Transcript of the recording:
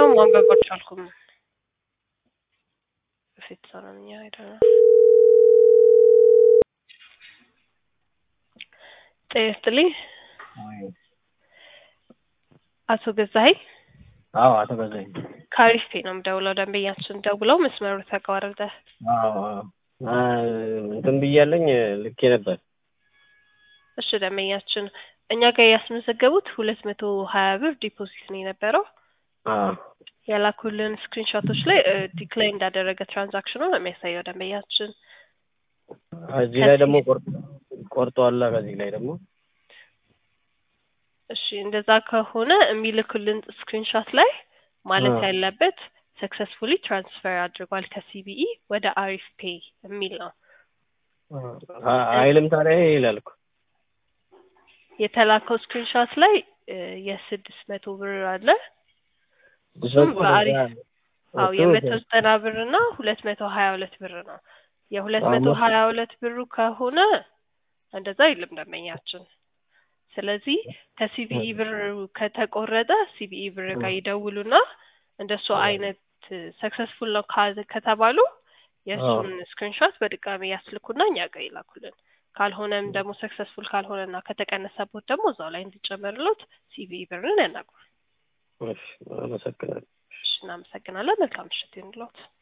ይሄኛውም ማንበብ አልቻልኩም። በፊት ሰራኛ አይደለም ጤና ይስጥልኝ አቶ ገዛኸኝ አዎ አቶ ገዛኸኝ ካሪስቴ ነው የምደውለው። ደንበኛችን ደውለው መስመሩ ተቋረጠ። አዎ አዎ እንትን ብያለኝ ልኬ ነበር። እሺ ደንበኛችን እኛ ጋር ያስመዘገቡት ሁለት መቶ ሀያ ብር ዲፖዚት ነው የነበረው። አዎ የላኩልን ስክሪንሾቶች ላይ ዲክላይን እንዳደረገ ትራንዛክሽኑ ነው የሚያሳየው ደንበኛችን። እዚህ ላይ ደግሞ ቆርጧላ። ከዚህ ላይ ደግሞ እሺ እንደዛ ከሆነ የሚልኩልን ስክሪንሾት ላይ ማለት አዎ። ያለበት ሰክሰስፉሊ ትራንስፈር አድርጓል ከሲቢኢ ወደ አሪፍ ፔይ የሚል ነው አይልም ታዲያ ይላል እኮ የተላከው ስክሪንሾት ላይ እ የስድስት መቶ ብር አለ። እሱም በአሪፍ አዎ የመቶ ዘጠና ብር እና ሁለት መቶ ሀያ ሁለት ብር ነው። የሁለት መቶ ሀያ ሁለት ብሩ ከሆነ እንደዛ አይልም ደንበኛችን። ስለዚህ ከሲቢኢ ብር ከተቆረጠ ሲቢኢ ብር ጋር ይደውሉና እንደሱ አይነት ሰክሰስፉል ነው ካ- ከተባሉ የእሱን ስክሪንሾት በድጋሚ ያስልኩና እኛ ጋር ይላኩልን። ካልሆነም ደግሞ ሰክሰስፉል ካልሆነና ከተቀነሰቦት ደግሞ እዛው ላይ እንዲጨመርሎት ሲቢኢ ብርን ያናግሩ። እሺ፣ አመሰግናለሁ። እሺ፣ እናመሰግናለን። መልካም ምሽት ይሁንልዎት።